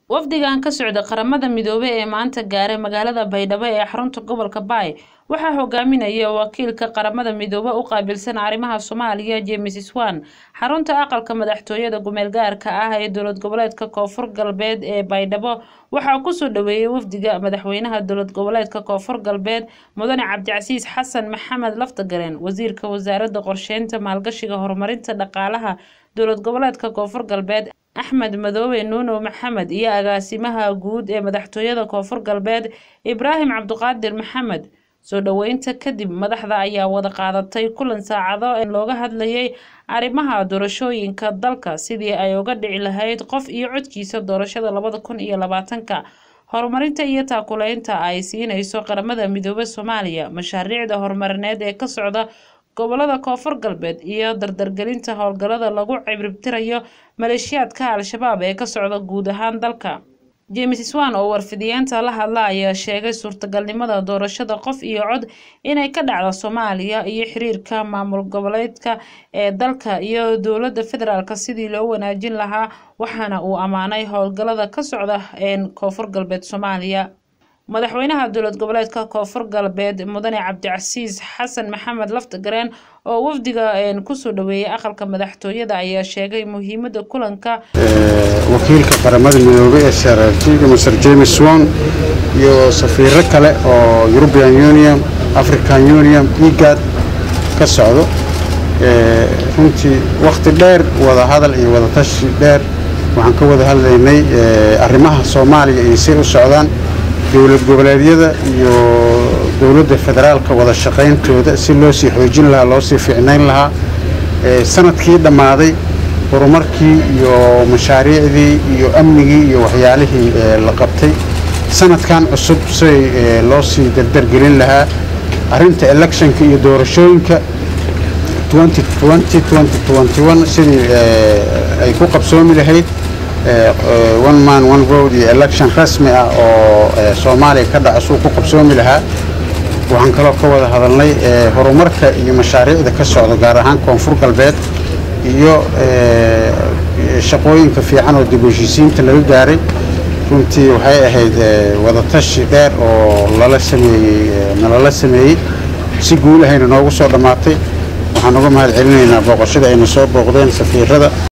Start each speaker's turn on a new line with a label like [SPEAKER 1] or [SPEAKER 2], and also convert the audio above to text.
[SPEAKER 1] wafdigan ka socda qaramada midoobay ee maanta gaaray magaalada baydhabo ee xarunta gobolka baay waxaa hogaaminaya wakiilka qaramada midoobe u qaabilsan arrimaha soomaaliya james swan xarunta aqalka madaxtooyada gumeel gaarka ah ee dowlad goboleedka koonfur galbeed ee baydhabo waxaa kusoo dhaweeyey wafdiga madaxweynaha dowlad goboleedka koonfur galbeed mudane cabdicasiis xasan maxamed laftagareen wasiirka wasaaradda qorsheynta maalgashiga horumarinta dhaqaalaha dowlad goboleedka koonfur galbeed axmed madoobe nuuno maxamed iyo agaasimaha guud ee madaxtooyada koonfur galbeed ibraahim cabdiqaadir maxamed soo dhoweynta kadib madaxda ayaa wada qaadatay kulan saacado looga hadlayay arrimaha doorashooyinka dalka sidii ay uga dhici lahayd qof iyo codkiisa doorashada labada kun iyo labaatanka horumarinta iyo taakuleynta ay siinayso qaramada midoobe soomaaliya mashaariicda horumarineed ee ka socda gobolada koonfur galbeed iyo dardargelinta howlgallada lagu cibribtirayo maleeshiyaadka al-shabaab ee ka socda guud ahaan dalka james swan oo warfidiyeenta la hadla ayaa sheegay suurtagalnimada doorashada qof iyo cod inay ka dhacdo soomaaliya iyo xiriirka maamul goboleedka ee dalka iyo dowladda federaalk sidii loo wanaajin lahaa waxaana uu ammaanay howlgallada ka socda ee koonfur galbeed soomaaliya madaxweynaha dowlad goboleedka koonfur galbeed mudane cabdicasiis xasan maxamed laftagareen oo wafdiga kusoo dhaweeyey aqalka madaxtooyada ayaa sheegay muhiimada kulanka
[SPEAKER 2] wakiilka qaramada midoobey ee saraakiilka master james swan iyo safiiro kale oo european union african union egad ka socdo runtii wakhti dheer wada hadal iyo wada tashi dheer waxaan ka wada hadlaynay arrimaha soomaaliya iyo say u socdaan dowlad goboleedyada iyo dowladda federaalka wada shaqayntooda si loo sii xoojin lahaa loo sii ficnayn lahaa sanadkii dhammaaday horumarkii iyo mashaariicdii iyo amnigii iyo waxyaalihii la qabtay sanadkan cusub say loo sii dardargelin lahaa arrinta electionka iyo doorashooyinka sidii ay ku qabsoomi lahayd one man one vote iyo election rasmi ah oo soomaaliya ka dhaca suu ku qabsoomi lahaa waxaan kaloo ka wada hadalnay horumarka iyo mashaariicda ka socda gaar ahaan koonfur galbeed iyo shaqooyinka fiican oo dib heshiisiinta laga gaaray runtii waxay ahayd wadatashi dheer oo lala sameeyey nalala sameeyey si guulahayna noogu soo dhammaatay waxaan uga mahad celinaynaa booqashada ayna soo booqdeen safiirada